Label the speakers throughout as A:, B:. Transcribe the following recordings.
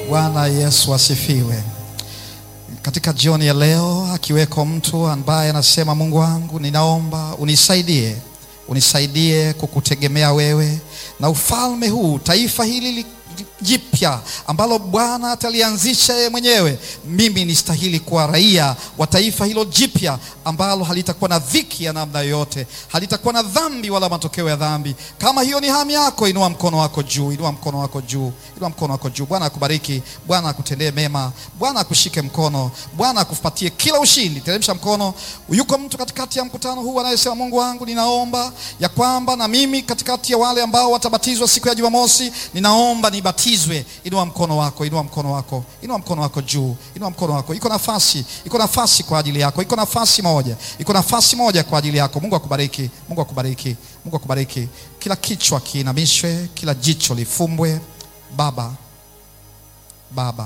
A: Bwana Yesu asifiwe. Katika jioni ya leo, akiweko mtu ambaye anasema, Mungu wangu, ninaomba unisaidie, unisaidie kukutegemea wewe na ufalme huu, taifa hili li jipya ambalo Bwana atalianzisha yeye mwenyewe. Mimi nistahili kuwa raia wa taifa hilo jipya ambalo halitakuwa na dhiki ya namna yoyote, halitakuwa na dhambi wala matokeo ya dhambi. Kama hiyo ni hamu yako, inua mkono wako juu, inua mkono wako juu, inua mkono wako juu. Bwana akubariki, Bwana akutendee mema, Bwana akushike mkono, Bwana akupatie kila ushindi. Teremsha mkono. Yuko mtu katikati ya mkutano huu anayesema, Mungu wangu, ninaomba ya kwamba na mimi katikati ya wale ambao watabatizwa siku ya Jumamosi, ninaomba nibatizwe. Inua mkono wako, inua mkono wako, inua mkono wako juu, inua mkono wako. Iko nafasi, iko nafasi kwa ajili yako, iko nafasi moja, iko nafasi moja kwa ajili yako. Mungu akubariki, Mungu akubariki, Mungu akubariki. Kila kichwa kiinamishwe, kila jicho lifumbwe. Baba, Baba,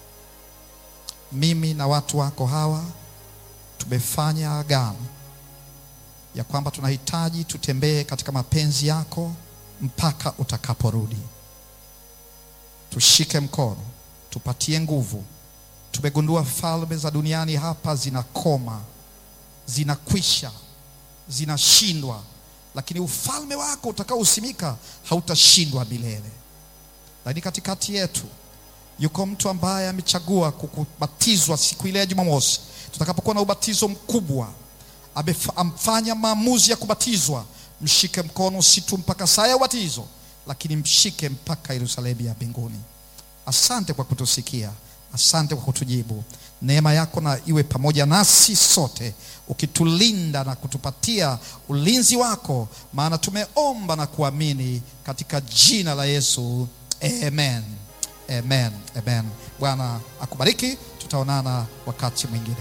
A: mimi na watu wako hawa tumefanya agano ya kwamba tunahitaji tutembee katika mapenzi yako mpaka utakaporudi. Tushike mkono, tupatie nguvu. Tumegundua falme za duniani hapa zinakoma, zinakwisha, zinashindwa, lakini ufalme wako utakaosimika hautashindwa milele. Lakini katikati yetu yuko mtu ambaye amechagua kukubatizwa siku ile ya Jumamosi, tutakapokuwa na ubatizo mkubwa, amefanya maamuzi ya kubatizwa. Mshike mkono, si tu mpaka saa ya ubatizo lakini mshike mpaka Yerusalemu ya mbinguni. Asante kwa kutusikia, asante kwa kutujibu. Neema yako na iwe pamoja nasi sote, ukitulinda na kutupatia ulinzi wako, maana tumeomba na kuamini katika jina la Yesu, amen, amen, amen. Bwana akubariki, tutaonana wakati mwingine.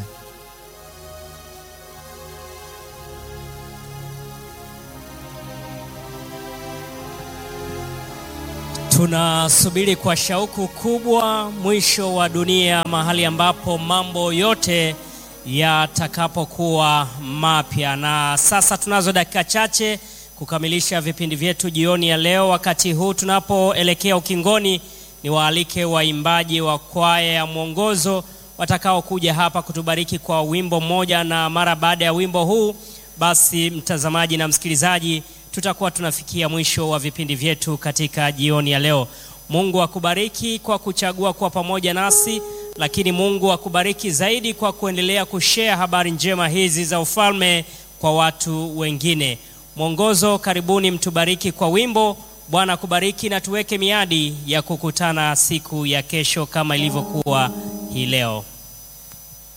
B: Tunasubiri kwa shauku kubwa mwisho wa dunia, mahali ambapo mambo yote yatakapokuwa mapya. Na sasa tunazo dakika chache kukamilisha vipindi vyetu jioni ya leo. Wakati huu tunapoelekea ukingoni, ni waalike waimbaji wa kwaya ya mwongozo watakaokuja hapa kutubariki kwa wimbo mmoja, na mara baada ya wimbo huu, basi mtazamaji na msikilizaji tutakuwa tunafikia mwisho wa vipindi vyetu katika jioni ya leo. Mungu akubariki kwa kuchagua kuwa pamoja nasi, lakini Mungu akubariki zaidi kwa kuendelea kushare habari njema hizi za ufalme kwa watu wengine. Mwongozo, karibuni mtubariki kwa wimbo. Bwana akubariki na tuweke miadi ya kukutana siku ya kesho kama ilivyokuwa hii leo.